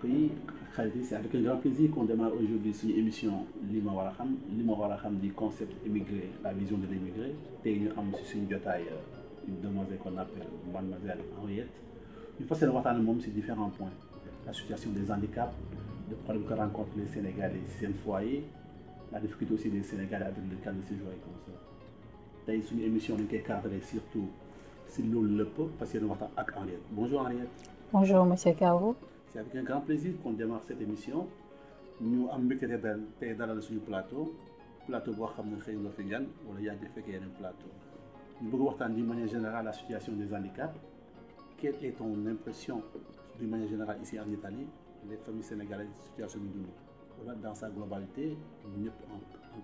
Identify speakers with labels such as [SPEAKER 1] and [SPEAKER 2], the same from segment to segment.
[SPEAKER 1] yi xarit yi c'est avec un grand plaisir qu'on démarre aujourd'hui suñu émission li ma war a xam li ma war a xam di concept immigré la vision de l'immigré tey ñu am si suñu jotaay une demoiselle qu'on appelle mademoiselle Henriette ñu fas yéene waxtaan moom si différents points la situation des handicaps le problème que rencontrent les Sénégalais si seen foyer la difficulté aussi des Sénégalais avec le cadre de séjour et consorts tey suñu émission dañ koy cadré surtout si loolu lépp fas yéene waxtaan ak Henriette bonjour Henriette.
[SPEAKER 2] bonjour monsieur Kavo.
[SPEAKER 1] c'est avec un grand plaisir qu'on démarre cette émission ñu am mbégte te dal tey dalal suñu plateau plateau boo xam ne xëy nga fi gan wala yaa ngi fekkee yeneen plateau ñu bëgg waxtaan d'une manière générale la situation des handicaps quelle est ton impression d'une manière générale ici en Italie les familles sénégalaises situation bi dund wala dans sa globalité ñëpp en en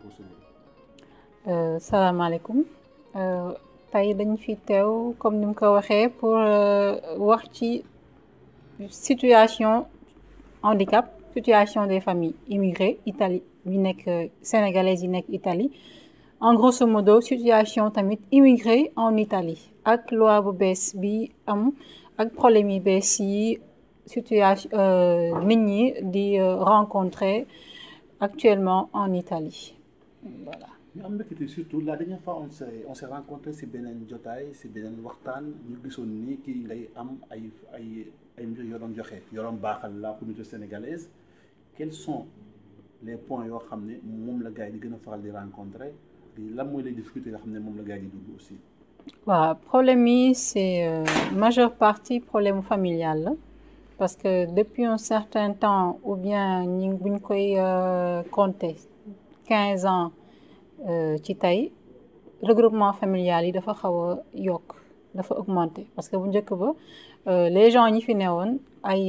[SPEAKER 1] grosso
[SPEAKER 2] salaamaaleykum tey dañ fi teew comme ni mu ko waxee pour wax ci situation handicap situation des familles immigrées Italie yi nekk sénégalaises yi nekk Italie en grosso modo situation tamit immigré en Italie ak loi bu bees bi am ak problème yi bees yi situation nit ñi di rencontrer actuellement en Italie voilà.
[SPEAKER 1] ñu am mbégte surtout la dernière fois on s'est on s'est rencontré si beneen jotaay si beneen waxtaan ñu gisoon ni kii ngay am ay ay ay mbir yoo doon joxe yoo doon baaxal la communauté sénégalaise quels sont les points yoo xam ne moom la gars yi di gën a faral di rencontrer lan mooy les difficultés yoo xam ne moom la gars yi di dugg aussi.
[SPEAKER 2] waaw problème yi c'est euh, majeure partie problème familial la parce que depuis un certain temps ou bien ñi buñ koy compter quinze ans. ci tey regroupement familial yi dafa xaw a yokk dafa augmenter parce que bu njëkk ba les gens ñi fi newoon ay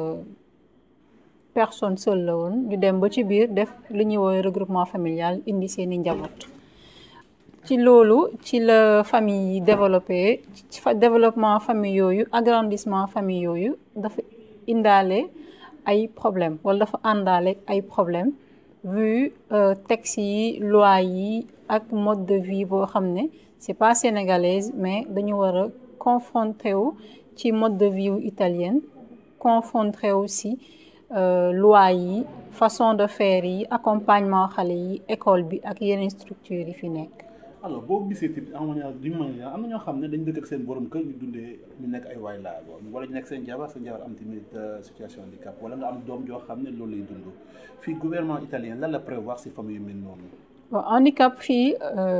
[SPEAKER 2] personnes seules la woon ñu dem ba ci biir def li ñuy woowee regroupement familial indi seeni njaboot ci loolu ci la famille yi développé ci développement famille yooyu agrandissement famille yooyu dafa indaale ay problème wala dafa àndaale ay problème vu textes yi loi yi ak mode de vie boo xam ne c'est pas sénégalaise mais dañu war a confronté wu ci mode de vie italienne confronté wu si loi yi façon de faire yi accompagnement xale yi école bi ak yeneen structures yi fi nekk.
[SPEAKER 1] alors boo gisee tamit en manière d'une manière am na ñoo xam ne dañ dëkk ak seen borom kër ñu dundee ñu nekk ay waay laa wala ñu nekk seen jabar seen jabar am tamit situation handicap wala nga am doom joo xam ne loolu lay dund fii gouvernement italien lan la prévoir si famille yu mel noonu.
[SPEAKER 2] waaw handicap fii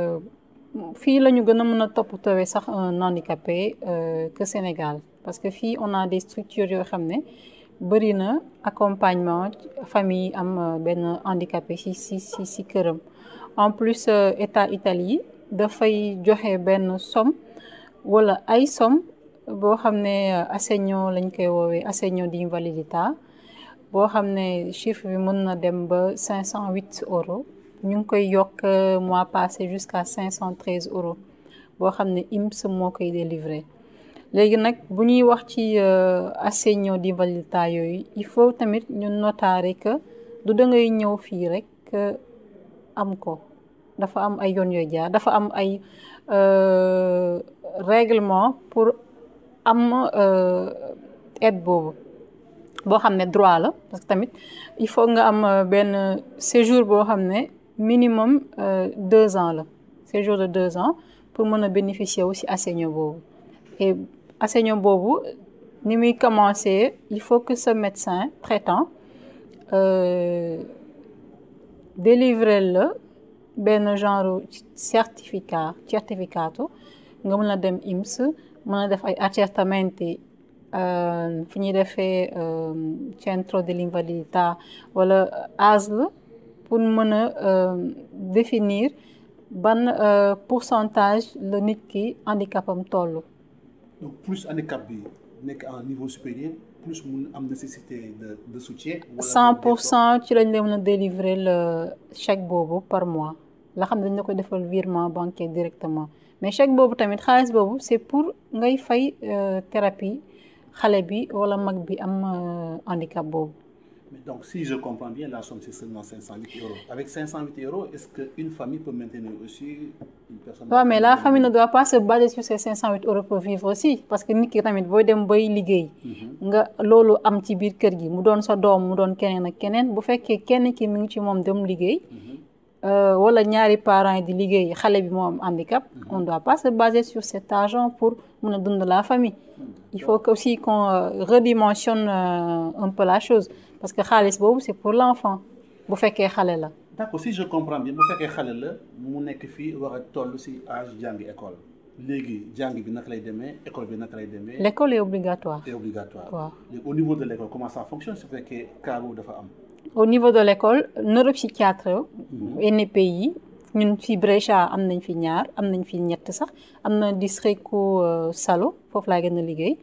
[SPEAKER 2] fii la ñu gën a mën a toppatoo sax un handicapé que Sénégal parce que fii on a des structures yoo xam ne bëri na accompagnement famille am benn handicapé si si si si këram en plus état Italie dafay joxe benn somme wala ay somme boo xam ne assegno lañ koy woowee assegno di invalidità boo xam ne chiffre bi mën na dem ba cinq cent huit euros ñu ngi koy yokk mois passé jusqu'à cinq cent treize euros boo xam ne INPS moo koy délivrer léegi nag bu ñuy wax ci assegno di invalidità yooyu il faut tamit ñu notaare que du da ngay ñëw fii rek am ko dafa am ay yoon yooyu jaar dafa am ay règlement pour am aide boobu boo xam ne droit la parce que tamit il faut nga am benn séjour boo xam ne minimum deux ans la séjour de deux ans pour mën a bénéficier wu si assegno boobu et assegno boobu ni muy commencer il faut que ce médecin traitant délivrer la benn genre certificat certificato nga mën a dem INPS mën a def ay accertamenti fi ñuy defee centro dell'invalidità wala ASL pour mën a définir ban pourcentage la nit ki handicapam toll.
[SPEAKER 1] donc plus handicap bi nekk à un niveau supérieur plus mun am nécessité de de soutien.
[SPEAKER 2] cent pour cent ci lañ la mën a délivrer le chèque boobu par mois la xam ne dañ la koy defal virement bancaire directement mais chèque boobu tamit xaalis boobu c'est pour ngay fay thérapie xale bi wala mag bi am handicap boobu
[SPEAKER 1] Mais donc, si je comprends bien, la somme, c'est seulement 508 euros. Avec 508 euros, est-ce qu'une famille peut maintenir aussi une personne
[SPEAKER 2] Oui, mais la famille ne doit pas se baser sur ces 508 euros pour vivre aussi. Parce que nit ki tamit booy dem bay liggéey nga loolu am ci biir kër gi mu doon sa doom mu doon keneen ak keneen bu fekkee kenn ki mi ngi ci moom dem liggéey wala ñaari parents yi di liggéey xale bi moo am handicap on doit pas se baser sur cet argent pour mun a dund la famille il faut que aussi qu'on redimensionne un peu la chose parce que xaalis boobu c'est pour l'enfant bu fekkee xale la
[SPEAKER 1] d'accord si je comprends bien bu fekkee xale la mu nekk fii war a toll si âge jàngi école léegi jàng bi naka lay demee école bi naka lay demee
[SPEAKER 2] l'école est obligatoire
[SPEAKER 1] c'est obligatoire
[SPEAKER 2] waaw
[SPEAKER 1] léegi au niveau de l'école comment ça fonctionne su fekkee cas boobu dafa am
[SPEAKER 2] au niveau de l'école neuropsychiatre NPI ñun fi Brescia am nañ fi ñaar am nañ fi ñett sax am na district ku Salo foofu laa gën a liggéey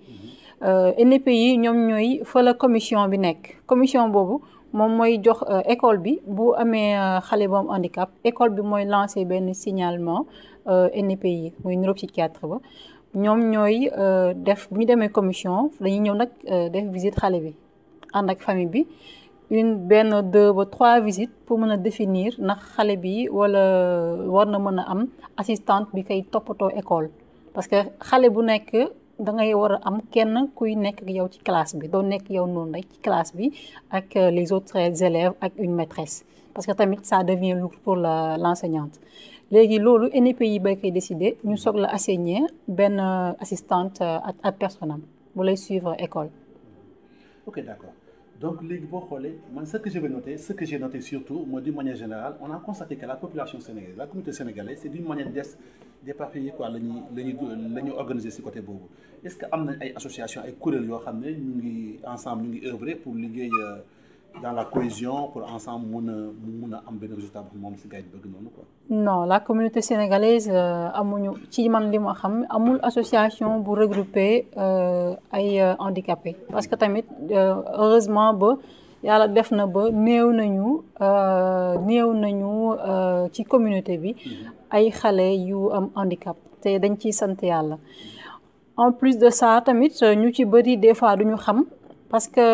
[SPEAKER 2] NPI ñoom ñooy fa la commission bi nekk commission boobu moom mooy jox école bi bu amee xale bu am handicap école bi mooy lancer benn signalement NPI muy neuropsychiatre ba ñoom ñooy def bu ñu demee commission dañuy ñëw nag def visite xale bi ànd ak famille bi une benn deux ba trois visites pour mën a définir ndax xale bi wala war na mën a am assistante bi koy toppatoo école parce que xale bu nekk da ngay war a am kenn kuy nekk ak yow ci classe bi doo nekk yow noonu rek ci classe bi ak les autres élèves ak une maîtresse parce que tamit ça devient lourd pour la l'enseignante léegi loolu NPI bay koy décider ñu soog la assigner benn assistante ak personnel bu lay suivre école.
[SPEAKER 1] ok d'accord donc léegi boo xoolee man ce que je vais noter ce que j'ai noté surtout mooy d'une manière générale on a constaté que la population sénégalaise la communauté sénégalaise c'est d'une manière des d'éparpillé quoi la ñuy la ñuy la ñuy organiser ci côté boobu est-ce que am nañ ay association ay kuréel yoo xam ne ñu ngi ensemble ñu ngi œuvrer pour liggéey dans la cohésion pour ensemble mun a mun a am benn résultat bu moom ci gars yi bëgg noonu quoi.
[SPEAKER 2] non la communauté sénégalaise amuñu ci man li ma xam amul association bu regrouper ay handicapés parce que tamit heureusement ba yàlla def na ba néew nañu néew nañu ci communauté bi ay xale yu am handicap te dañ ciy sant yàlla en plus de ça tamit ñu ci bëri des fois duñu xam parce que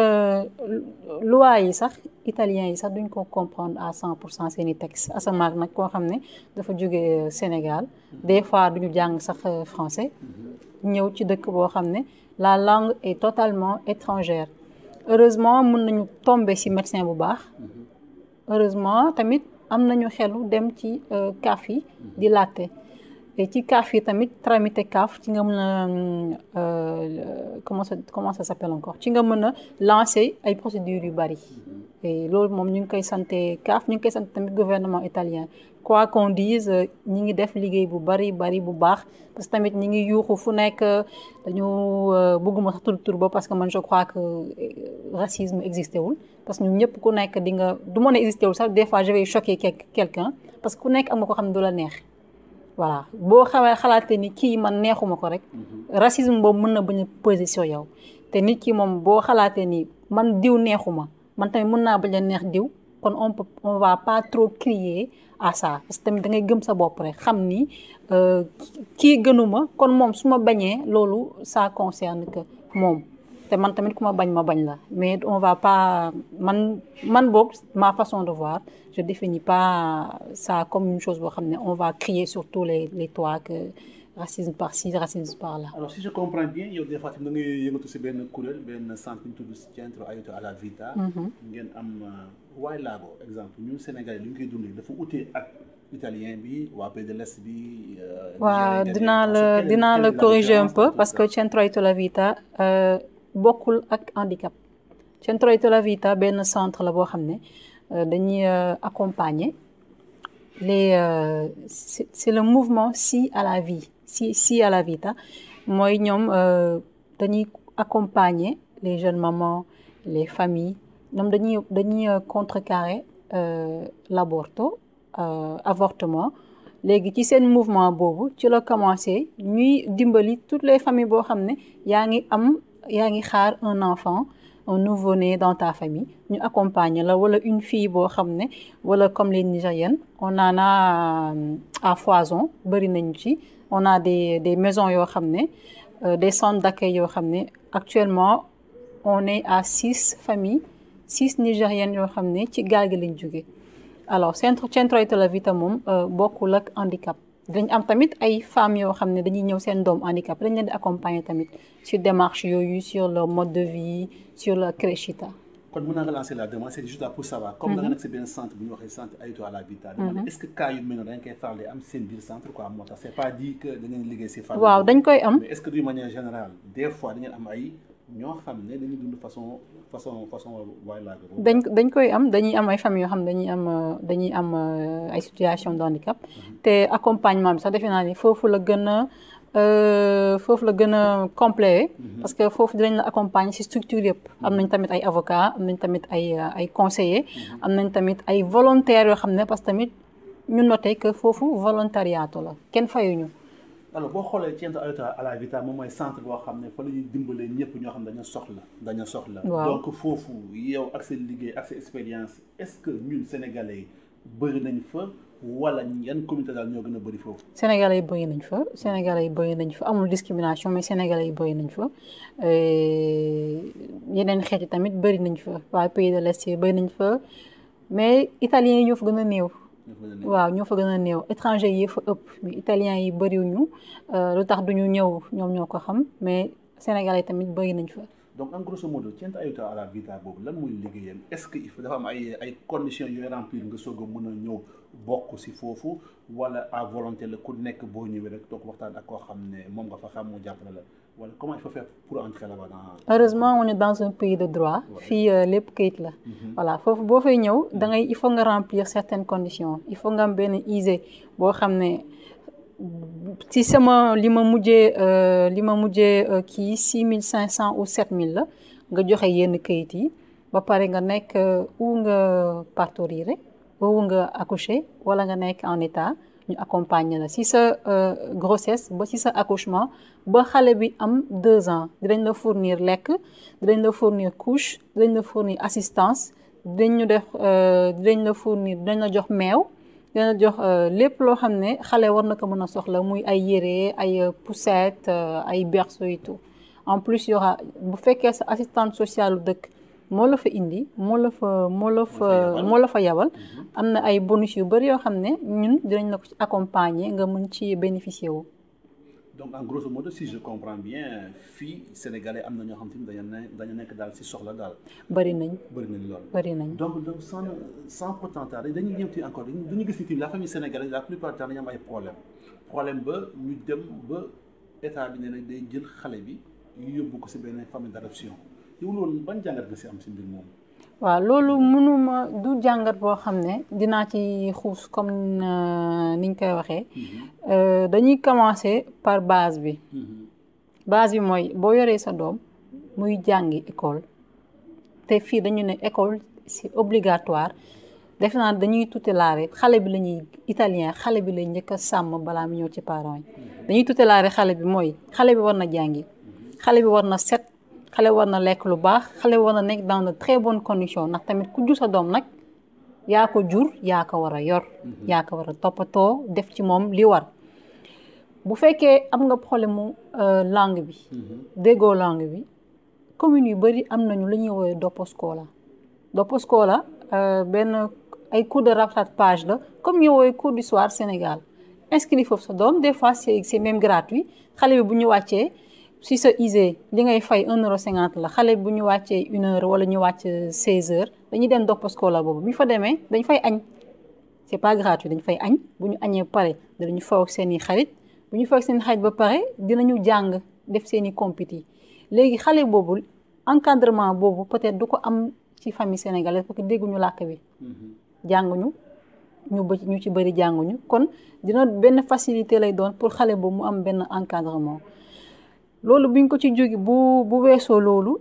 [SPEAKER 2] loi yi sax italien yi sax duñ ko comprendre à cent pour cent seeni texte asamaak nag koo xam ne dafa jóge Sénégal des fois duñu jàng sax français ñëw ci dëkk boo xam ne la langue est totalement étrangère heureusement mën nañu tomber ci médecin bu baax heureusement tamit am nañu xelu dem ci CAF yi di laajte ci CAF yi tamit tramité CAF ci nga mën a comment ça comment ça s'appelle encore ci nga mën a lancer ay procédures yu bari et loolu moom ñu ngi koy santé CAF ñu ngi koy sant tamit gouvernement italien quoi qu'on dise ñi ngi def liggéey bu bari bari bu baax parce que tamit ñi ngi yuuxu fu nekk dañu bëgguma sax tur tur ba parce que man je crois que racisme existé wul parce que ñun ñëpp ku nekk di nga du mën a existé wul sax des fois je vais choquer quelqu'un parce que ku nekk am nga ko xam ne du la neex voilà boo xamee xalaatee ni kii man neexuma ko rek racisme boobu mën na bañ a peser sur yow te nit ki moom boo xalaatee ni man diw neexuma man tamit mën naa bañ a neex diw kon on peut on va pas trop crier à ça parce que tamit da ngay gëm sa bopp rek xam ni kii gënuma kon moom su ma bañee loolu ça concerne que moom te man tamit ku ma bañ ma bañ la mais on va pas man man boog ma façon de voir je définis pas ça comme une chose boo xam ne on va crier sur tous les les toits que racisme par ci racisme par là.
[SPEAKER 1] alors si je comprends bien yow des fois da ngay yëngatu si benn kuréel benn centre ñu tudd Centro Aiuto alla Vita. ngeen am waay laago exemple ñun Sénégalais li ñu koy dundee dafa utee ak italien bi waa pays de l'Est bi.
[SPEAKER 2] waaw dinaa la dinaa la corriger un peu parce que Centro Aiuto alla Vita bokkul ak handicap. Centro Aiuto alla Vita benn centre la boo xam ne dañuy accompagner les c'est le mouvement Si à la vie. si si à la vita mooy ñoom dañuy accompagner les jeunes mamans les familles ñoom dañuy dañuy contrecarrer l'aborto avortement léegi ci seen mouvement boobu ci la commencé ñuy dimbali toutes les familles boo xam ne yaa ngi am yaa ngi xaar un enfant un nouveau-né dans ta famille ñu accompagner la wala une fille boo xam ne wala comme les Nigériennes on en a à foison bëri nañu ci on a des des maisons yoo xam ne des centres d'accueil yoo xam ne actuellement on est à six familles six nigériennes yoo xam ne ci gaal gi lañ jóge alors centre Centro Italia Vita moom bokkul ak handicap dañ am tamit ay femmes yoo xam ne dañuy ñëw seen doom handicap dañ leen di accompagner tamit sur démarche yooyu sur le mode de vie sur la Crescita
[SPEAKER 1] kon mën naa relancer la demande c'est juste là pour savoir comme da nga nekk si benn centre bu ñu waxee centre Aiuto alla Vita dama est-ce que cas yu mel noonu dañ koy faral di am seen biir centre quoi moo tax c'est pas dit que da ngeen liggéey si famille
[SPEAKER 2] waaw dañ koy am
[SPEAKER 1] mais est-ce que d'une manière générale des fois da ngeen am ay ñoo xam ne dañuy dund façon façon façon waay laa
[SPEAKER 2] dañ dañ koy am dañuy am ay famille yoo xam ne dañuy am dañuy am ay situation de handicap te accompagnement bi sax defe naa ni foofu la gën a foofu la gën a complet parce que foofu dinañ la accompagner ci structure yëpp am nañ tamit ay avocats am nañ tamit ay ay conseillers am nañ tamit ay volontaires yoo xam ne parce que tamit ñu noté que foofu volontariat la kenn fayuñu
[SPEAKER 1] alors boo xoolee Centro Aiuto alla Vita moom mooy centre boo xam ne fa la ñuy dimbalee ñëpp ñoo xam ne dañoo soxla dañoo soxla donc foofu yow ak seen liggéey ak seen expérience est-ce que ñun sénégalais yi bëri nañ fa wala yan communauté daal ñoo gën a bëri foofu.
[SPEAKER 2] Sénégalais yi bëri nañ fa Sénégalais yi bëri nañ fa amul discrimination mais Sénégalais yi bëri nañ fa yeneen xeet yi tamit bëri nañ fa waa pays de l'Est yi bëri nañ fa mais italiens yi ñoo fa gën a néew. waaw ñoo fa gën a néew étranger yi fa ëpp mais italiens yi bëriwuñu lu tax duñu ñëw ñoom ñoo ko xam mais Sénégalais yi tamit bëri nañ fa.
[SPEAKER 1] donc en grosso modo Centro Aiuto alla Vita boobu lan mooy liggéeyam est-ce que il faut dafa am ay ay conditions yooyu remplir nga soog a mën a ñëw bokk ci foofu wala à volonté la ku nekk boo ñëwee rek toog waxtaan ak koo xam ne moom nga fa xam mu jàppale la wala comment il faut faire pour entrer là-bas dans.
[SPEAKER 2] heureusement on est dans un pays de droit. fii lépp kayit la. voilà foofu boo fay ñëw da ngay il faut nga remplir certaines conditions il faut nga am benn ISE boo xam ne. ci sama li ma mujjee li ma mujjee kii six mille cinq cent ou sept mille la nga joxe yenn kayit yi ba pare nga nekk ou nga partorier ou nga accoucher wala nga nekk en état ñu accompagner la si sa grossesse ba si sa accouchement ba xale bi am deux ans dinañ la fournir lekk dinañ la fournir couche dinañ la fournir assistance dinañ ñu def dinañ la fournir dinañ la jox meew dina jox lépp loo xam ne xale war na ko mën a soxla muy ay yére ay poussette ay berceau et tout en plus y aura bu fekkee sa assistante sociale dëkk moo la fa indi moo la fa moo la fa moo la fa yabal am na ay bonus yu bari yoo xam ne ñun dinañ la ko ci accompagner nga mën ci bénéficier wu
[SPEAKER 1] donc en grosso modo si je comprends bien fii sénégalais am na ñoo xam te ni dañu ne dañu nekk daal si soxla daal.
[SPEAKER 2] bari nañ.
[SPEAKER 1] bari nañ lool.
[SPEAKER 2] bari nañ
[SPEAKER 1] donc donc sans sans pourtant tarder dañuy ñëw ci encore dañuy gis ni la famille sénégalaise la plupart du temps dañu am ay problème problème ba ñu dem ba état bi ne nag day jël xale bi yóbbu ko si benn famille d'adoption yow loolu ban jàngat nga si am si mbir moom.
[SPEAKER 2] waaw loolu mënuma du jàngat boo xam ne dinaa ci xuus comme niñ koy waxee dañuy commencer par base bi base bi mooy boo yoree sa doom muy jàngi école te fii dañu ne école c'est obligatoire def naa dañuy tutelaare xale bi la ñuy italien xale bi lay njëkk a sàmm balaa mu ñëw ci parents yi dañuy tutelaare xale bi mooy xale bi war na jàngi xale bi war na set xale war na lekk lu baax xale war na nekk dans de très bonnes conditions ndax tamit ku jur sa doom nag yaa ko jur yaa ko war a yor yaa ko war a toppatoo def ci moom li war bu fekkee am nga problème mu langue bi déggoo langue bi commune yu bari am nañu la ñuy woowee Doposcola Doposcola benn ay cours de rattrapage la comme ñu woowee cours du soir Sénégal inscrit foofu sa doom des fois c'est c'est même gratuit xale bi bu ñu wàccee si sa ISE li ngay fay un euro cinquante la xale bu ñu wàccee une heure wala ñu wàcc seize heures dañuy dem Doposcola boobu bu ñu fa demee dañ fay añ c'est pas gratuit dañ fay añ bu ñu añee pare dinañu faw ak seen i xarit bu ñu faw ak seen i xarit ba pare dinañu jàng def seen i compéti léegi xale boobu encadrement boobu peut-être du ko am ci famille sénégalaise parce que dégguñu làkk bi jànguñu ñu ba ñu ci bëri jànguñu kon dina benn facilité lay doon pour xale boobu mu am benn encadrement loolu buñ ko ci jógi bu bu weesoo loolu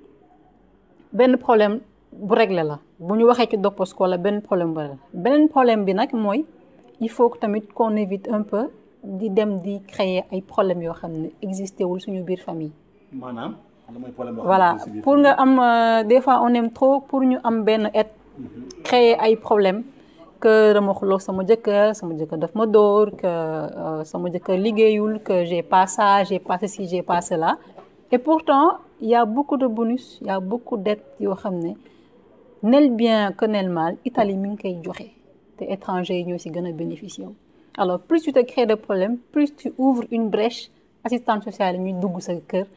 [SPEAKER 2] benn problème bu réglé la bu ñu waxee ci Doposcola benn problème bu réglé beneen problème bi nag mooy il faut que tamit qu'on évite un peu di dem di créer ay problèmes yoo xam ne existé wul suñu biir famille.
[SPEAKER 1] maanaam mooy problème
[SPEAKER 2] voilà pour nga am des fois on aime trop pour ñu am benn aide. créer ay problèmes que dama xuloo sama jëkkër sama jëkkër daf ma dóor que sama jëkkër liggéeyul que j'ai pas ça j'ai pas ceci j'ai pas cela et pourtant il y a beaucoup de bonus il y a beaucoup d'aides yoo xam ne nel bien que nel mal Italie mi ngi koy joxe te étrangers yi ñoo si gën a bénéficier wu alors plus tu te crées de problèmes plus tu ouvres une brèche assistante sociale yi ñuy dugg sa kër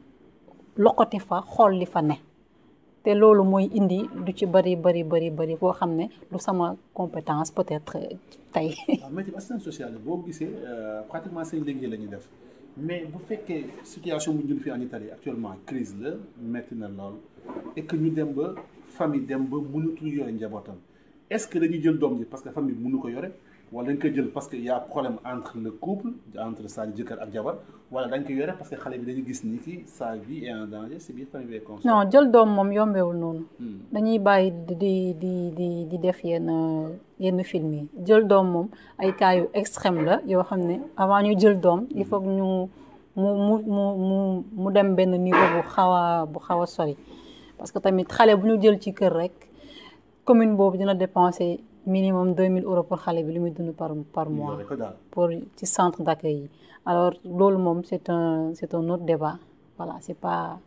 [SPEAKER 2] loqati fa xool li fa ne te loolu mooy indi du ci bari bari bari bari boo xam ne lu sama compétence peut-être tey.
[SPEAKER 1] waaw mais assistance sociale boo gisee pratiquement seen liggéey la ñuy def mais bu fekkee situation bu ñu fi en Italie actuellement crise la metti na lool et que ñu dem ba famille dem ba mënatul yore njabootam est-ce que dañuy jël doom ji parce que famille mënu ko yore wala dañ koy jël parce que y a problème entre le couple entre sa jëkkër ak jabar wala dañ koy yore parce que xale bi dañu gis ni ki sa vie est en danger si biir famille bi
[SPEAKER 2] non jël doom moom yombewul noonu dañuy bàyyi di di di di def yenn yenn film yi jël doom moom ay cas yu extrême la yoo xam ne avant ñu jël doom il faut que ñu mu mu mu mu mu dem benn niveau bu xaw a bu xaw a sori parce que tamit xale bu ñu jël ci kër rek commune boobu dina dépenser minimum 2000 euros pour xale bi li muy dund par par mois pour ci centre d'accueil yi alors loolu moom c'est un c'est un autre débat voilà c'est pas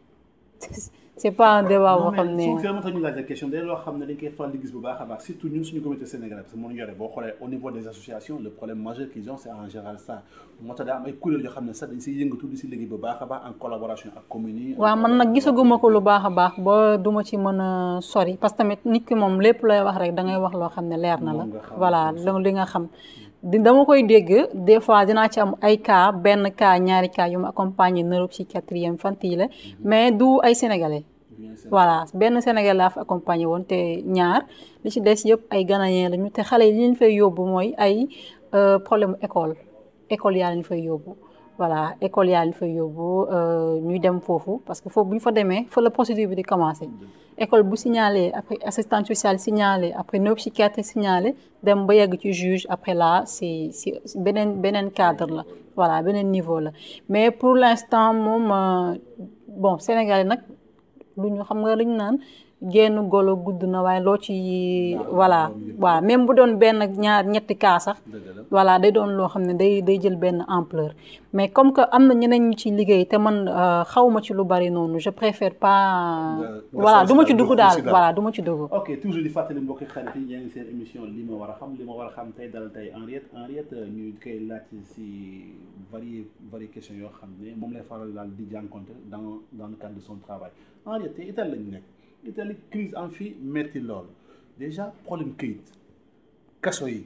[SPEAKER 2] c'est pas un débat boo xam ne
[SPEAKER 1] su ma tax ñu laaj la question day loo xam ne dañ koy faral di gis bu baax a baax surtout ñun suñu communauté sénégalaise parce que moo yore boo xoolee au niveau des associations le problème majeur qu'ils ont c'est en général ça moo tax daa am ay kuréel yoo xam ne sax dañ siy yëngatu di si liggéey bu baax a baax en collaboration ak communes yi
[SPEAKER 2] waaw man nag gisaguma ko lu baax a baax ba duma ci mën a sori parce que tamit nit ki moom lépp lay wax rek da ngay wax loo xam ne leer na la voilà li nga xam dama koy dégg des fois dinaa ci am ay cas benn cas ñaari cas yu ma accompagner neuropsychiatrie infantile mais du ay sénégalais voilà benn sénégalais laa fa accompagner woon te ñaar li ci des yëpp ay ghanéens lañu te xale yi li ñu fay yóbbu mooy ay problème école école yaa lañu fay yóbbu voilà école yaa lañu fay yóbbu ñuy dem foofu parce que foofu bu ñu fa demee fa la procédure bi di commencer école bu signalé après assistante sociale signalé après neuropsychiatre signalé dem ba yegg ci juge après là c'est c'est beneen beneen cadre la voilà beneen niveau la mais pour l'instant moom bon Sénégal nag lu ñu xam nga lu ñu naan génn golo gudd na waaye loo ci voilà waaw même bu doon benn ñaar ñetti cas sax voilà day doon loo xam ne day day jël benn ampleur mais comme que am na ñeneen ñu ci liggéey te man xawma ci lu bari noonu je préfère pas voilà du ma ci dugg daal voilà du ma ci dugg
[SPEAKER 1] ok toujours di fàttali mbokki xarit yi yaa ngi seen émission li ma war a xam li ma war a xam tey dal tey Henriette Henriette ñu koy laaj si varié varié questions yoo xam ne moom lay faral daal di jànkonte dans dans le cadre de son travail Henriette te Italie lañu nekk Italie crise en fii metti lool déjà problème këyit kaso yi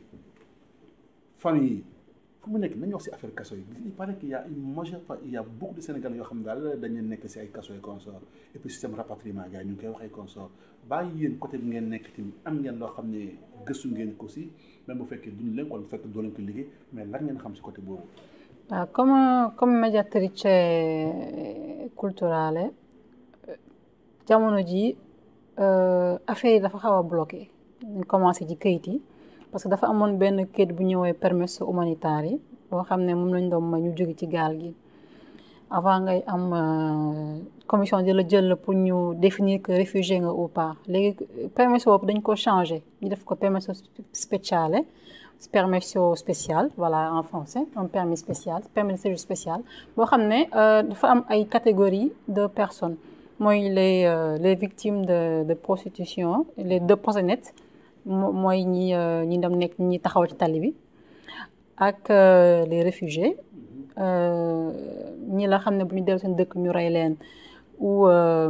[SPEAKER 1] famille yi fu mu nekk nañu wax ci affaire kaso yi il paraît qu'il y a une majeure part il y a beaucoup de Sénégalais yoo xam ne daal dañu nekk ci ay kaso yi consort et puis système rapatriement gars yi ñu ngi koy wax ay consort bàyyi yéen côté bi ngeen nekk tamit am ngeen loo xam ne gëstu ngeen ko ci même bu fekkee duñ leen wala bu fekkee doo leen ko liggéey mais lan ngeen xam ci côté boobu.
[SPEAKER 2] waaw comme comme mediatrice culturale jamono ji affaire yi dafa xaw a bloqué ñu commencé ci këyit yi parce que dafa amoon benn këyit bu ñëwee permis humanitaire yi boo xam ne moom lañ doon ma ñu jóge ci gaal gi avant ngay am commission di la jël pour ñu définir que réfugié nga ou pas léegi permis boobu dañ ko changé ñu def ko permis spéciale permission spécial voilà en français un permis spécial permis de séjour spécial boo xam ne dafa am ay catégories de personnes mooy les les victimes de de prostitution les de proxénètes mooy ñi ñi dem nekk ñi taxaw ci tali bi ak les réfugiés ñi la xam ne bu ñu dellu seen dëkk ñu rey leen ou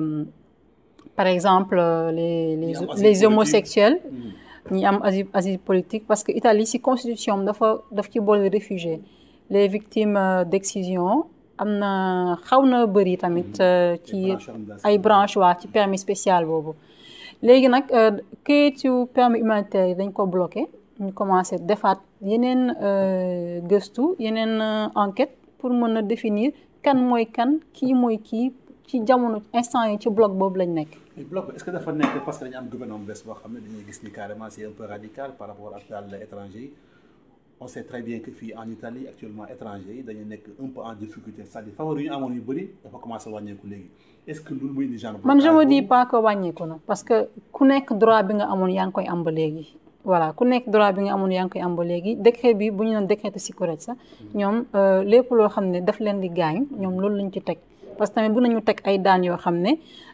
[SPEAKER 2] par exemple les les les homosexuels ñi am asile asile politique parce que Italie ci constitution dafa daf ci boole réfugiés les victimes d'excision am na xaw na bëri tamit ci ay branche waa ci permis spécial boobu léegi nag kayitu permis humanitaire yi dañ ko bloqué ñu commencé defaat yeneen gëstu yeneen enquête pour mën a définir kan mooy kan kii mooy kii ci jamono instant yi ci bloc boobu lañ nekk
[SPEAKER 1] bloc est-ce que dafa nekk parce que dañu am gouvernement bees boo xam ne dañuy gis ni carrément c'est un peu radical par rapport ak daal étranger yi on sait très bien que fii en Italie actuellement étranger yi dañu nekk un peu en difficulté c'est-à-dire faveur yu ñu amoon yu bëri dafa commencé wàññeeku léegi est-ce que loolu muy indi genre
[SPEAKER 2] man je me dis pas que wàññeeku na parce que ku nekk droit bi nga amoon yaa ngi koy am ba léegi voilà ku nekk droit bi nga amoon yaa ngi koy am ba léegi décret bi bu ñu doon décret de sécurité sax ñoom lépp loo xam ne daf leen di gaañ ñoom loolu lañ ci teg parce que tamit bu nañu teg ay daan yoo xam ne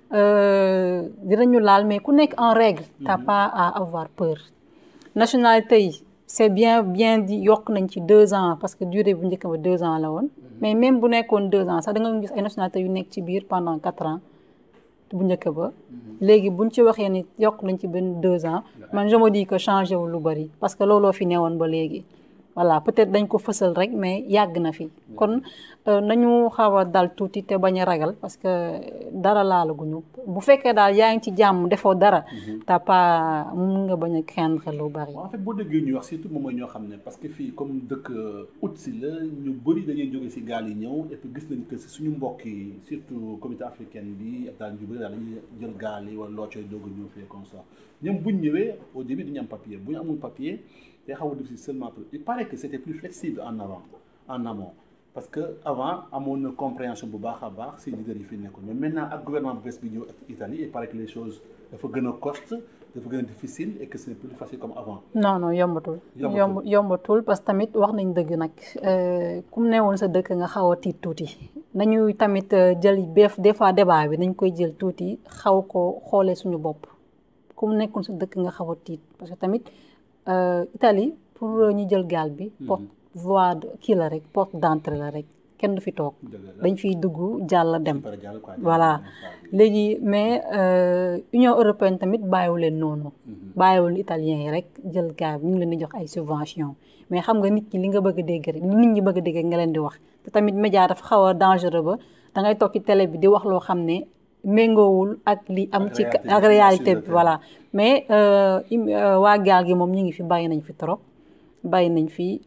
[SPEAKER 2] dinañu laal mais ku nekk en règle t'as pas à avoir peur nationalité yi c'est bien bien di yokk nañ ci deux ans parce que durée bu njëkk ba deux ans la woon mais même bu nekkoon deux ans sax da nga gis ay nationalité yu nekk ci biir pendant quatre ans bu njëkk ba léegi buñ ci waxee ni yokk nañ ci benn deux ans man je me dis que changé wu lu bari parce que looloo fi newoon ba léegi voilà peut-être dañ ko fësal rek mais yàgg na fi kon nañu xaw a dal tuuti te bañ a ragal parce que dara laalaguñu bu fekkee daal yaa ngi ci jàmm defoo dara t'as pas mun nga bañ a craindre lu bari
[SPEAKER 1] en fait boo déggee ñuy wax surtout moom mooy ñoo xam ne parce que fii comme dëkk août si la ñu bëri dañuy jóge si gaal yi ñëw et puis gis nañ que si suñu mbokk yi surtout communauté africaine bi ak daal ñu bëri daal dañuy jël gaal yi wala loo cooy doog a ñëw fii comme ça ñoom buñ ñëwee au début dañu am papier bu ñu amul papier day xaw a difficile seulement pour il paraît que c'était plus flexible en avant en amont parce que avant amoon na compréhension bu baax a baax si leader yi fi nekkoon mais maintenant ak gouvernement bu bees bi ñëw ak Italie il paraît que les choses dafa gën a coste dafa gën a difficile et que c'est plus facile comme avant.
[SPEAKER 2] non non yombatul. yomb yombatul parce que tamit wax nañ dëgg nag ku mu newoon sa dëkk nga xaw a tiit tuuti nañu tamit jël beef des fois débat bi nañ koy jël tuuti xaw ko xoolee suñu bopp ku mu nekkoon sa dëkk nga xaw a tiit parce que tamit. Italie pour ñu jël gaal bi porte voie kii la rek porte d'entrée la rek kenn du fi toog dañ fiy dugg jàll dem voilà léegi mais Union européenne tamit bàyyiwu leen noonu bàyyiwul italiens yi rek jël gaal bi ñu ngi leen di jox ay subventions mais xam nga nit ñi li nga bëgg a dégg rek li nit ñi bëgg a dégg nga leen di wax te tamit média dafa xaw a dangereux ba da ngay toog ci télé bi di wax loo xam ne méngoowul ak li am ci ak réalité bi voilà mais waa gaal gi moom ñu ngi fi bàyyi nañ fi trop bàyyi nañ fi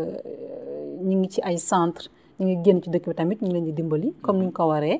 [SPEAKER 2] ñu ngi ci ay centre ñu ngi génn ci dëkk bi tamit ñu ngi leen di dimbali comme ni ñu ko waree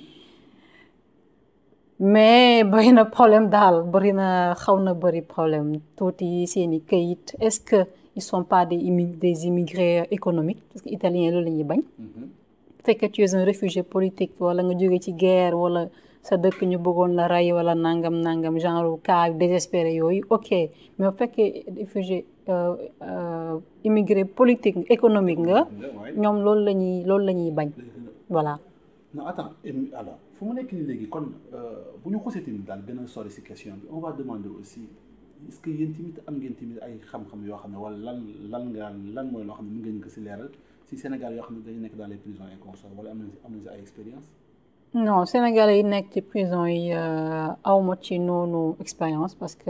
[SPEAKER 2] mais bari na problème daal bari na xaw na bari problème tuuti seeni kayit est-ce que ils sont pas des des immigrés économiques parce que italiens loolu la ñuy bañ fekkee tu es un réfugié politique wala nga jóge ci guerre wala sa dëkk ñu bëggoon la rey wala nangam nangam genre cas désespéré yooyu ok mais bu fekkee réfugié immigré politique économique nga ñoom loolu la ñuy loolu la ñuy bañ voilà
[SPEAKER 1] non attends alors fu mu nekk nii léegi kon bu ñu xosee tamit daal gën a sori si question bi on va demander aussi est-ce que yéen tamit am ngeen tamit ay xam-xam yoo xam ne wala lan lan nga lan mooy loo xam ne mën ngeen ko si leeral si Sénégal yoo xam ne dañu nekk dans les prisons et consorts wala am nañ si am nañ si ay expérience
[SPEAKER 2] non Sénégalais yi nekk ci prison yi awma ci noonu expérience parce que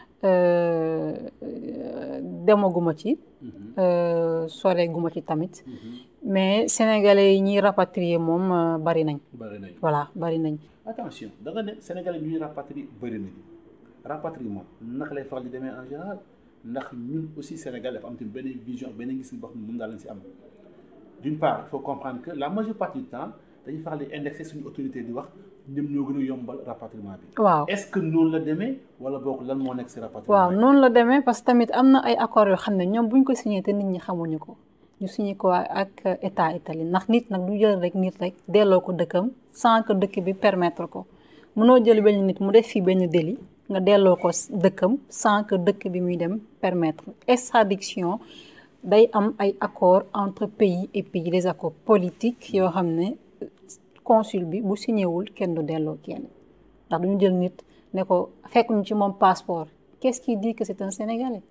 [SPEAKER 2] demaguma ci soreeguma ci tamit mais Sénégalais yi ñuy rapatrier moom bari nañ
[SPEAKER 1] bari nañ
[SPEAKER 2] voilà bari nañ
[SPEAKER 1] attention da nga ne Sénégalais yi ñuy rapatrier bari nañ rapatriement naka lay faral di demee en général ndax ñun aussi Sénégal dafa am tamit benn vision benn gis boo xam ne moom daal lañ si am d'une part il faut comprendre que la majeure partie du temps dañuy faral di indexer suñu autorité di wax ñoom ñoo gën a yombal rapatriement bi.
[SPEAKER 2] waaw
[SPEAKER 1] est-ce que noonu la demee wala boog lan moo nekk si rapatriement
[SPEAKER 2] waaw noonu la demee parce que tamit am na ay accords yoo xam ne ñoom bu ñu ko signé te nit ñi xamuñu ko ñu signé ko ak état Italie ndax nit nag du jël rek nit rek delloo ko dëkkam sans que dëkk bi permettre ko mënoo jël benn nit mu def fii benn délit nga delloo ko dëkkam sans que dëkk bi muy dem permettre extradition day am ay accords entre pays et pays des accords politiques yoo xam ne consul bi bu signéwul kenn du delloo kenn ndax duñu jël nit ne ko fekk ñu ci moom passeport qu'est-ce qui dit que c'est un Sénégalais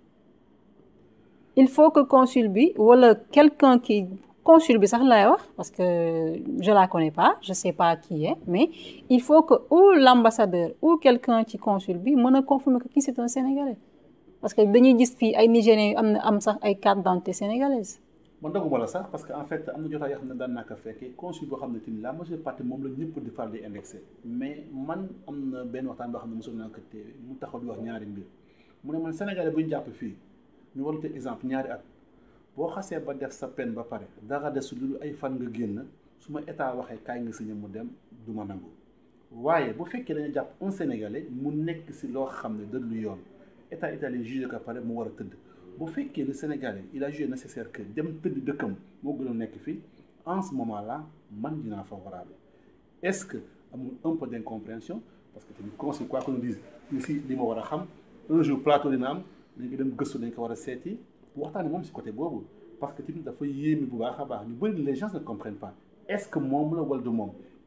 [SPEAKER 2] il faut que consul bi wala quelqu'un qui consul bi sax lay wax parce que je la connais pas je sais pas qui est mais il faut que ou l'ambassadeur ou quelqu'un ci consul bi mën a confirmer que kii c'est un Sénégalais parce que dañuy gis fii ay Nigériens yu am na am sax ay carte d'identité sénégalaise
[SPEAKER 1] man doguma la sax parce que en fait am na jotaay yoo xam ne daan naa ko fekkee consul boo xam ne tamit la majeure partie moom la ñëpp di faral di indexé mais man am na benn waxtaan boo xam ne mosul naa ko téye mu taxaw di wax ñaari mbir mu ne man Sénégalais bu ñu jàpp fii ñu war a exemple ñaari at boo xasee ba def sa peine ba pare dara des lu ay fan nga génn su ma état waxee kaay nga signé mu dem du ma nangu waaye bu fekkee dañu jàpp un Sénégalais mu nekk si loo xam ne dëgg lu yoon état italien jugé ko pare mu war a tëdd bu fekkee le Sénégalais il a jugé nécessaire que dem tëdd dëkkam moo gën a nekk fii en ce moment là man dinaa favorable est-ce que amul un peu d'incompréhension parce que tamit conseil quoi qu'on dise si li ma war a xam un jour plateau dina am dañ ko dem gëstu dañ ko war a seeti waxtaane moom si côté boobu parce que tamit dafa yéeme bu baax a baax ñu bëri les gens ne comprennent pas est-ce que moom la wala du moom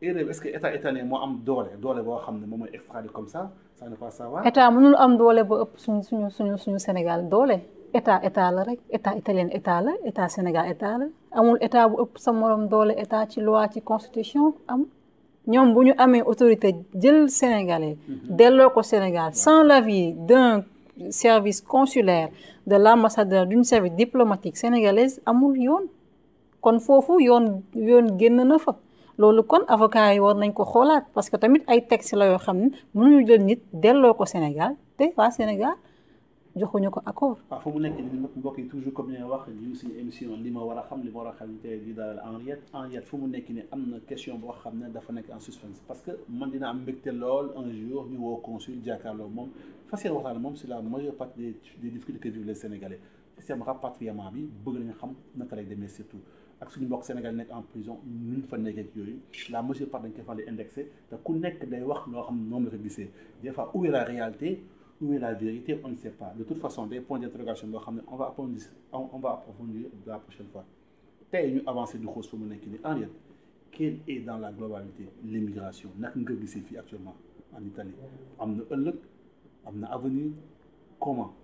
[SPEAKER 1] erreur est-ce que état italien moo am doole doole boo xam ne moom mooy extrader comme ça ça ne pas savoir.
[SPEAKER 2] état mënul am doole ba ëpp suñu suñu suñu suñu Sénégal doole état état la rek état italien état la état Sénégal état la amul état bu ëpp sa morom doole état ci loi ci constitution am ñoom bu ñu amee autorité jël sénégalais. delloo ko Sénégal sans l'avis d'un service consulaire de l'ambassadeur d'une service diplomatique sénégalaise amul yoon kon foofu yoon yoon génn na fa. loolu kon avocat yi war nañ ko xoolaat parce que tamit ay texte la yoo xam ne mënuñu jël nit delloo ko Sénégal te waa Sénégal joxuñu ko accord.
[SPEAKER 1] waaw fu mu nekk nii mbokk yi toujours comme ni nga wax ñu suñu émission li ma war a xam li ma war a xam te di dalal Henriette Henriette fu mu nekk nii am na question boo xam ne dafa nekk en suspense parce que man dina am mbégte lool un jour ñu woo consul jàkkaarloo moom fas yéene waxtaan moom sur la majeure partie des des difficultés que vivent les Sénégalais système rapatriement bi bëgg nañu xam naka lay demee surtout. ak suñu mbokk Sénégal nekk en prison ñu fa nekkee yooyu la majeure part dañ koy faral di indexé te ku nekk day wax loo xam ne moom la ko gisee des fois où est la réalité où est la vérité on ne sait pas de toute façon des points d'interrogation boo xam ne on va approfondir on va approfondir la prochaine fois tey ñu avancé du xoos fu mu nekk nii Henriette quelle est dans la globalité l'immigration naka nga gisee fii actuellement en Italie am na ëllëg am na avenir comment.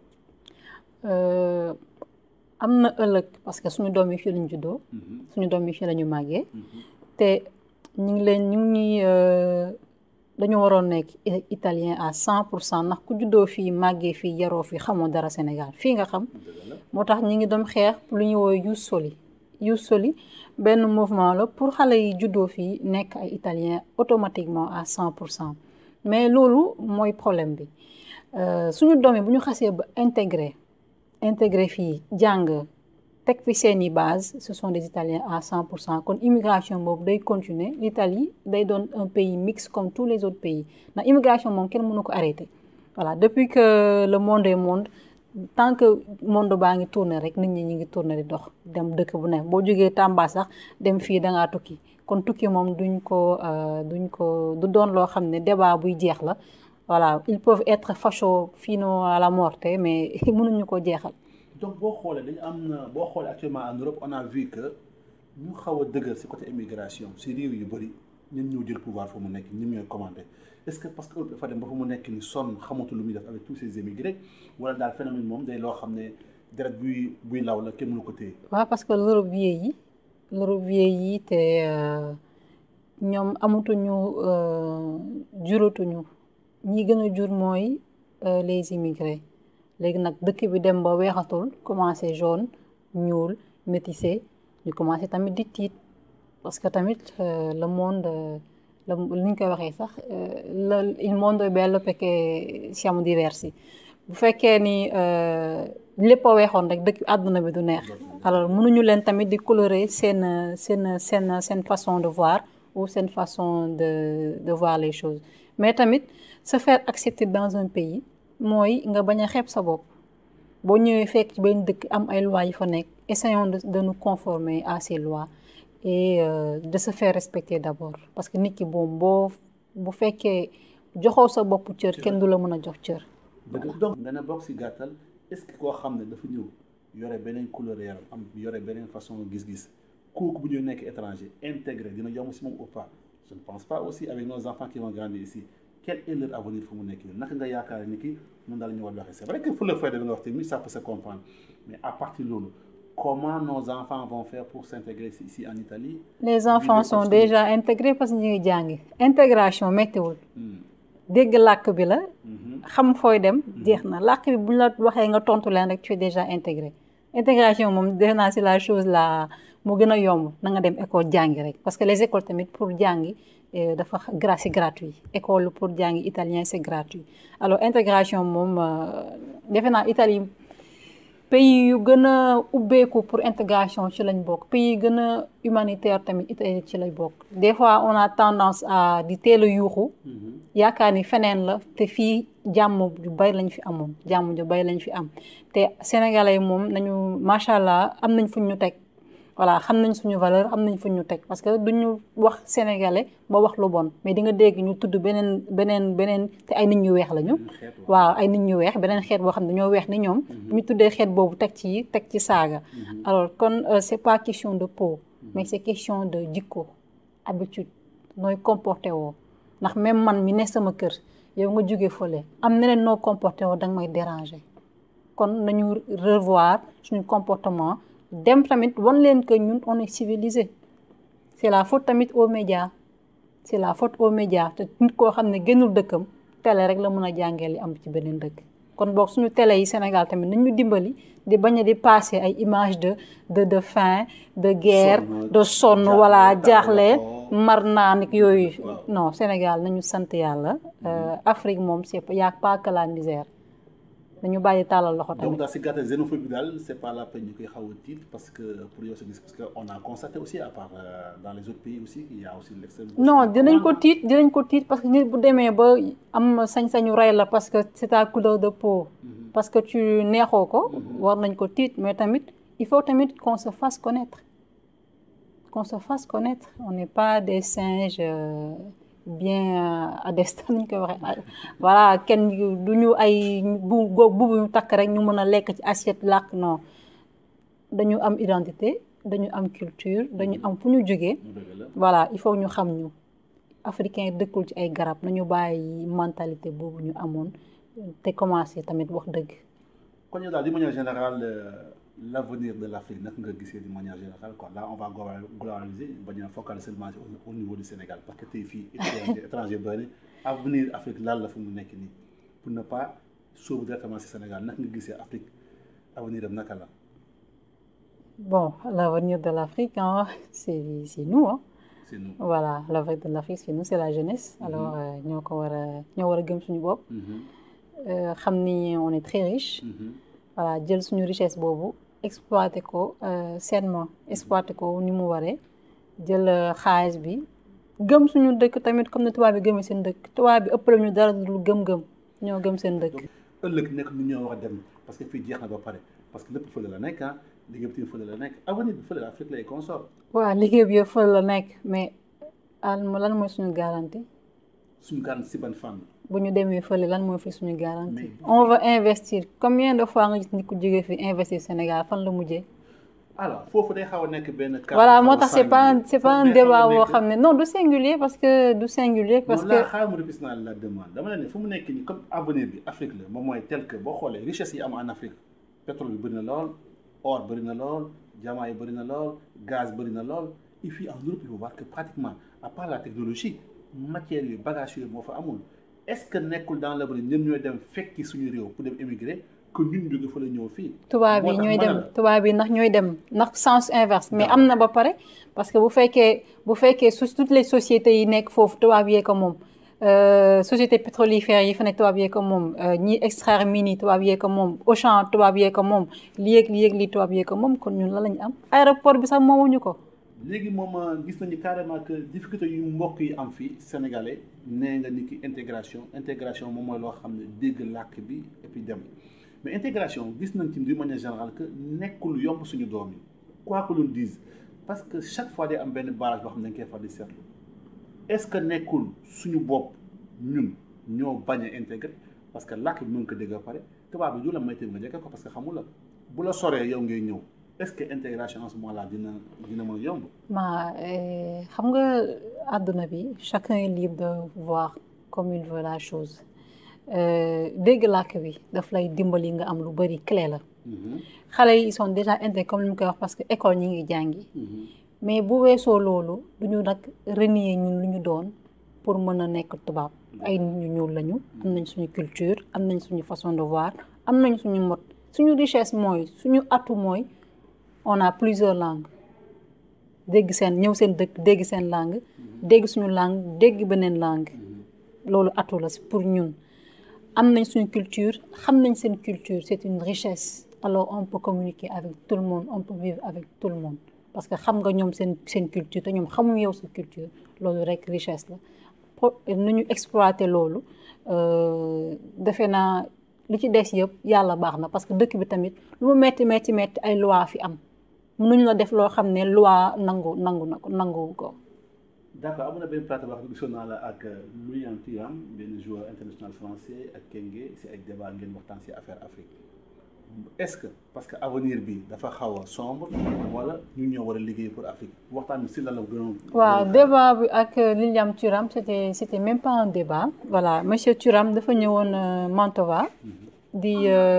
[SPEAKER 2] am na ëllëg parce que suñu doom yi fii lañu juddoo suñu doom yi fii lañu màggee te ñu ngi leen ñu ngi dañu waroon nekk italien à cent pour cent ndax ku juddoo fii màggee fii yaroo fii xamoo dara Sénégal fii nga xam moo tax ñu ngi doon xeex lu ñu woowee Ius Soli Ius Soli benn mouvement la pour xale yi juddoo fii nekk ay italien automatiquement à cent pour cent mais loolu mooy problème bi suñu doom yi bu ñu xasee ba intégré intégré fii jàng teg fi seeni base ce sont des Italiens à cent pour cent kon immigration boobu day continuer l'Italie day doon un pays mixte comme tous les autres pays ndax immigration moom kenn mënu ko arrêter voilà depuis que le monde est monde tant que monde baa ngi tourner rek nit ñi ñu ngi tourner di dox dem dëkk bu ne boo jógee Tamba sax dem fii da ngaa tukki kon tukki moom duñ ko duñ ko du doon loo xam ne débat buy jeex la voilà ils peuvent être fachos fino à la morte mais mënuñu ko jeexal.
[SPEAKER 1] donc boo xoolee dañu am na boo xoolee actuellement en Europe on a vu que ñu xaw a dëgër ci côté immigration ci réew yu bëri ñun ñoo jël pouvoir fu mu nekk ñun ñooy commandé est-ce que parce que Europe dafa dem ba fu mu nekk ni sonn xamatu lu muy def avec tous ces émigrés wala daal phénomène moom day loo xam ne deret buy buy law la kenn mënu ko téye.
[SPEAKER 2] waaw parce que l'Europe vieillit l'Europe vieillit te ñoom amatuñu juratuñu ñi gën a jur mooy les immigrés. léegi nag dëkk bi dem ba weexatul commencé jaune ñuul métissé ñu commencé tamit di tiit parce que tamit le monde la li ñu koy waxee sax la il mondo è bello perché siamo diversi bu fekkee ni lépp a weexoon rek dëkk àdduna bi du neex alors mënuñu leen tamit di colorer seen seen seen seen façon de voir ou seen façon de de voir les choses mais tamit se faire accepter dans un pays mooy nga bañ a xeeb sa bopp boo ñëwee fekk ci benn dëkk am ay lois yi fa nekk essayons de de nous conformer à ces lois et euh, de se faire respecter d'abord parce que nit ki boom boo bu fekkee joxoo sa bopp cër kenn du la mën a jox cër.
[SPEAKER 1] dëgg donc dana bokk ci gàttal est-ce que koo xam ne dafa ñëw yore beneen couleur yaram am yore beneen façon gis-gis kooku bu ñu nekk étranger intégré dina yomb ci moom ou pas je ne pense pas aussi avec nos enfants qui vont grandir ici. quel est leur avenir fu mu nekk nii naka nga yaakaar ni ki noonu daal la ñu war a waxee c'est vrai que pour le faire da nga wax tamit ça peut se comprendre mais à partir de loolu comment nos enfants vont faire pour s'intégrer ici en Italie.
[SPEAKER 2] les enfants sont déjà intégrés parce que ñu ngi jàngi intégration méttiwul. dégg làkk bi la. xam fooy dem. jeex na làkk bi bu ñu la waxee nga tontu leen rek tu es déjà intégré intégration moom defe naa c'est la chose la mu gën a yomb na nga dem école jàngi rek parce que les écoles tamit pour jàngi. dafa gra c'est gratuit école pour jàngi italien c'est gratuit alors intégration moom defe naa Italie pays yu gën a ubbeeku pour intégration ci lañ bokk pays yu gën a humanitaire tamit Italie ci lañ bokk des fois on a tendance à di teel a yuuxu yaakaar ni feneen la te fii jàmm ju bari lañ fi amoon jàmm ju bari lañ fi am te sénégalais moom nañu macha allah am nañ fuñ ñu teg voilà xam nañ suñu valeur xam nañ fu ñu teg parce que duñu wax sénégalais ba wax lu bon mais di nga dégg ñu tudd beneen beneen beneen te ay nit ñu weex lañu. waaw ay nit ñu weex beneen xeet boo xam ne dañoo weex ni ñoom. ñu tuddee xeet boobu teg ci teg ci saaga. alors kon c'est pas question de peau. mais c'est question de jikko habitude nooy comporté woo ndax même man mi ne sama kër yow nga jóge fële am neneen noo comporté woo danga may déranger kon nañu revoir suñu comportement dem tamit wan leen que ñun on est civilisé c'est la faute tamit aux médias c'est la faute aux médias te nit koo xam ne génnul dëkkam télé rek la mën a jàngee li am ci beneen dëkk kon boog suñu télé yi Sénégal tamit nañu dimbali di bañ a di passer ay images de de de faim de guerre de sonn wala jaaxle mar naan ak yooyu non Sénégal nañu sant yàlla Afrique moom c'est y a pas que la misère dañu bàyyi tàllal loxo tamit.
[SPEAKER 1] donc daal si gàttal xénophobie bi daal c'est pas la peine ñu koy xaw a tiit parce que pour yow sa gis parce que on a constaté aussi à part dans les autres pays aussi il y a aussi l'extrême
[SPEAKER 2] non dinañ ko tiit dinañ ko tiit parce que nit bu demee ba am sañ-sañu rey la parce que c'est ta couleur de peau. parce que tu neexoo ko. war nañ ko tiit mais tamit il faut tamit qu'on se fasse connaître qu'on se fasse connaître on n'est pas des singes. bien adestan ñu koy waxee voilà kenn du ñu ay bu bu ñu takk rek ñu mën a lekk ci assiette làkk non dañu am identité dañu am culture dañu am fu ñu jógee voilà il faut ñu xam ñu africain dëkkul ci ay garab nañu bàyyi mentalité boobu ñu amoon te commencé tamit wax dëgg
[SPEAKER 1] kon yow daal d'une manière générale l'avenir de l'Afrique naka nga gisee d'une manière générale quoi là on va globaliser bañ a focaliser seulement au niveau du Sénégal parce que tey fii étranger étranger bëri avenir Afrique lan la fu mu nekk nii pour ne pas sóobu directement si Sénégal naka nga gisee Afrique avenir am naka la.
[SPEAKER 2] bon l'avenir de l'Afrique hein, c'est c'est nous hein.
[SPEAKER 1] c'est nous
[SPEAKER 2] voilà l'avenir de l'Afrique c'est nous c'est la jeunesse. alors ñoo ko war a ñoo war a gëm suñu bopp. xam ni on est très riche. voilà jël suñu richesse boobu. exploiter ko sainement exploiter ko ni mu waree jël xaalis bi gëm suñu dëkk tamit comme ne tubaab bi gëmee seen dëkk tubaab bi ëppale ñu dara lu gëm-gëm ñoo gëm seen dëkk.
[SPEAKER 1] ëllëg nekk nu ñoo wax dem parce que fii jeex na ba pare parce que lépp fële la nekk ah liggéey bi fële la nekk avenir bi fële la Afrique lay consort.
[SPEAKER 2] waaw liggéey bi yëpp fële la nekk mais lan mooy suñu garantie.
[SPEAKER 1] suñu garantie si ban fànn.
[SPEAKER 2] bu ñu demee fële lan mooy fi suñu garantie on va investir combien de fois nga gis nit ku jógee fi investir Sénégal fan la mujjee.
[SPEAKER 1] alors foofu day xaw a nekk benn.
[SPEAKER 2] voilà moo tax c'est pas c'est pas un débat boo xam ne non du singulier parce que du singulier. parce que
[SPEAKER 1] non là xaaral ma répété naa la demande dama ne fu mu nekk nii comme avenir bi Afrique la moom mooy tel que boo xoolee richesse yi am en Afrique pétrole bi bëri na lool or bëri na lool diamant yi bëri na lool gaz bëri na lool et puis en Europe il faut voir que pratiquement à part la technologie matière yi bagages yooyu moo fa amul. est-ce que nekkul dans l'avenir ñun ñooy dem fekki suñu réew pour dem émigrer que ñun jóge fa la ñëw fii.
[SPEAKER 2] tubaab yi ñooy dem tubaab yi ndax ñooy dem ndax sens inverse mais am na ba pare parce que bu fekkee bu fekkee su toutes les sociétés yi nekk foofu tubaab yee ko moom société pétrolifère yi fa nekk tubaab yee ko moom ñi extraire mine yi tubaab yee ko moom Auchan tubaab yee ko moom lii ak lii ak lii tubaab yee ko moom kon ñun la lañu am aéroport bi sax moomuñu ko.
[SPEAKER 1] léegi moom gis nañu carrément que difficulté yu mbokk yi am fii sénégalais nee nga ni ki intégration intégration moom mooy loo xam ne dégg làkk bi et puis dem mais intégration gis nañ ci d'une manière générale que nekkul yomb suñu doom yi quoi que l'on dise parce que chaque fois day am benn barrage boo xam ne dañ koy far di seetlu est-ce que nekkul suñu bopp ñun ñoo bañ a intégré parce que làkk bi mën ko dégg ba pare tubaab bi du la may tamit nga njëkk ko parce que xamul la bu la soree yow ngay ñëw est-ce que intégration en ce moment-là dina dina mën a yomb.
[SPEAKER 2] ma xam nga àdduna bi chacun est libre de voir comme il veut la chose dégg làkk bi daf lay dimbali nga am lu bari clé la. xale yi ils sont déjà intégrés comme ni mu koy wax parce que école ñi ngi jàngi. mais bu weesoo loolu du ñu nag renier ñun lu ñu doon pour mën a nekk tubaab ay nit ñu ñuul lañu. am nañ suñu culture am nañ suñu façon de voir am nañ suñu mot suñu richesse mooy suñu atu mooy. on a plusieurs langues dégg seen ñëw seen dëkk dégg seen langue dégg suñu langue dégg beneen langue loolu atu la pour ñun am nañ suñu culture xam nañ seen culture c'est une richesse alors on peut communiquer avec tout le monde on peut vivre avec tout le monde parce que xam nga ñoom seen seen culture te ñoom xamuñu yow sa culture loolu rek richesse la pour nu ñu exploiter loolu defe naa li ci des yëpp yàlla baax na parce que dëkk bi tamit lu mu metti metti metti ay loi fi am mënuñ la def loo xam ne loi nangu nangu na ko nangu ko.
[SPEAKER 1] d'accord am na benn plateau wax gisoon naa la ak Louis Thuram benn joueur international français ak Kenge si ay débat ngeen waxtaan si affaire Afrique est-ce que parce que avenir bi dafa xaw a sombre wala ñu ñoo war a liggéey pour Afrique waxtaan bi si lan la gënoon.
[SPEAKER 2] waaw débat bi ak Liliam Thuram c'était c'était même pas un débat voilà monsieur Thuram dafa ñëwoon Mantova di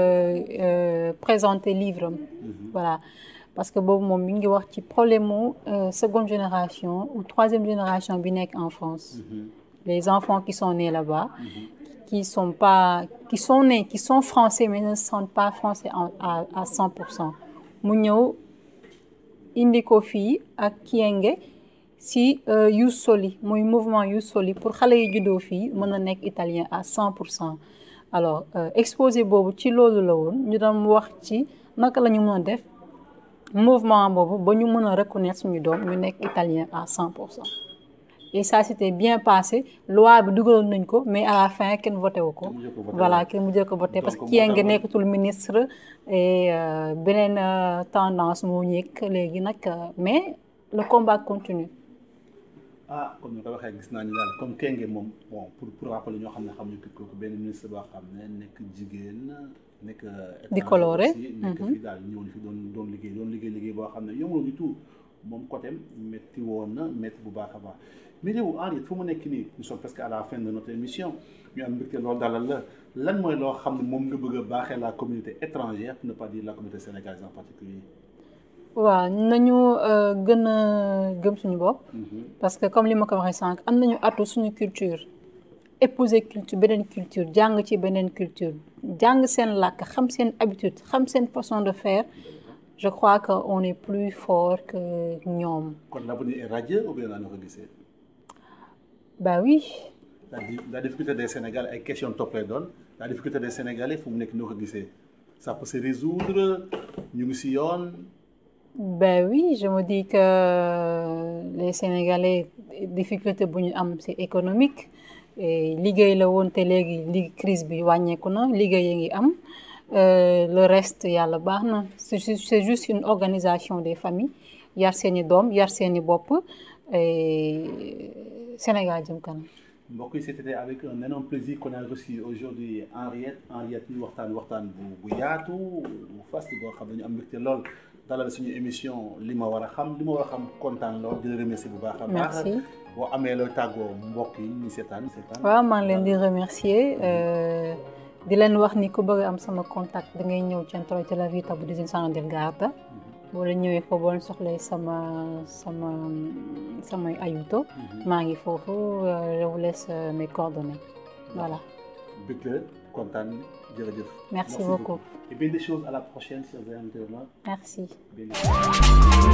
[SPEAKER 2] présenter livre am voilà parce que boobu moom mi ngi wax ci problème mu seconde génération ou troisième génération bi nekk en France les enfants qui sont nés là-bas qui sont pas qui sont nés qui sont français mais ne sont pas français à à cent pour cent mu ñëw indi ko fii ak Kyenge si Youth Soli muy mouvement Youth Soli pour xale yi juddoo fii mën a nekk italien à cent pour cent alors exposé boobu ci loolu la woon ñu doon wax ci naka la ñu mën a def mouvement boobu ba ñu mën a reconnaître suñu doom ñu nekk italien à cent pour cent et ça s'était bien passé loi bi dugaloon nañ ko mais à la fin kenn voté wu ko voilà kenn mujjee ko voté parce que Kyenge nekkatul ministre et beneen tendance moo ñëkk léegi nag mais le combat continue
[SPEAKER 1] ah comme ni ko waxee gis naa ni daal comme Kyenge moom bon pour pour rappeler ñoo xam ne xamuñu ko kooku benn ministre boo xam ne nekk jigéen nekk
[SPEAKER 2] di coloré
[SPEAKER 1] nekk fii daal ñëw ni fi doon doon liggéey doon liggéey liggéey boo xam ne yombul du tout moom côté métti woon na métti bu baax a baax mais réew Henriette fu mu nekk nii nous sommes presque à la fin de notre émission ñu am mbégte loolu dalal la lan mooy loo xam ne moom nga bëgg a baaxee la communauté étrangère pour ne pas dire la communauté sénégalaise en particulier
[SPEAKER 2] waaw nañu gën a gëm suñu bopp parce que comme li ma ko waxee sànq am nañu atu suñu culture épouser culture beneen culture jàng ci beneen culture jàng seen làkk xam seen habitude xam seen façon de faire je crois que on est plus fort que ñoom.
[SPEAKER 1] kon l'avenir est radieux ou bien naa ko gisee.
[SPEAKER 2] bah oui.
[SPEAKER 1] la la difficulté des Sénégalais ay question topp lay doon la difficulté des Sénégalais fu mu nekk noo ko gisee ça peut se résoudre ñu ngi si yoon.
[SPEAKER 2] ben oui je me dis que les Sénégalais difficulté bu ñu am c'est économique liggéey la woon te léegi li crise bi wàññeeku na liggéey yi ngi am le reste yàlla baax na c'est juste une organisation des familles yar seeni doom yar seeni bopp Sénégal jëm kanam.
[SPEAKER 1] mbokk yi c'était avec un énorme plaisir qu'on a reçu aujourd'hui Henriette Henriette ñu waxtaan waxtaan bu bu yaatu bu fast boo xam ne ñu am mbégte lool dalal suñu émission li ma war a xam li ma war a xam kontaan lool di la remercier bu baax a baax.
[SPEAKER 2] merci
[SPEAKER 1] boo amee looy tàggoo mbokk yi ñu seetaan seetaan.
[SPEAKER 2] waaw maa ngi leen di remercier di leen wax ni ku bëgg am sama contact da ngay ñëw Centro della Vita bu Disine San del Garda. boo leen ñëwee foofu boo leen soxlee sama sama samay ayuto maa ngi foofu je vous laisse mes coordonnées voilà.
[SPEAKER 1] bëgg la kontaan jërëjëf.
[SPEAKER 2] merci beaucoup
[SPEAKER 1] et bien des choses à la prochaine chers internautes.
[SPEAKER 2] merci.
[SPEAKER 1] Bien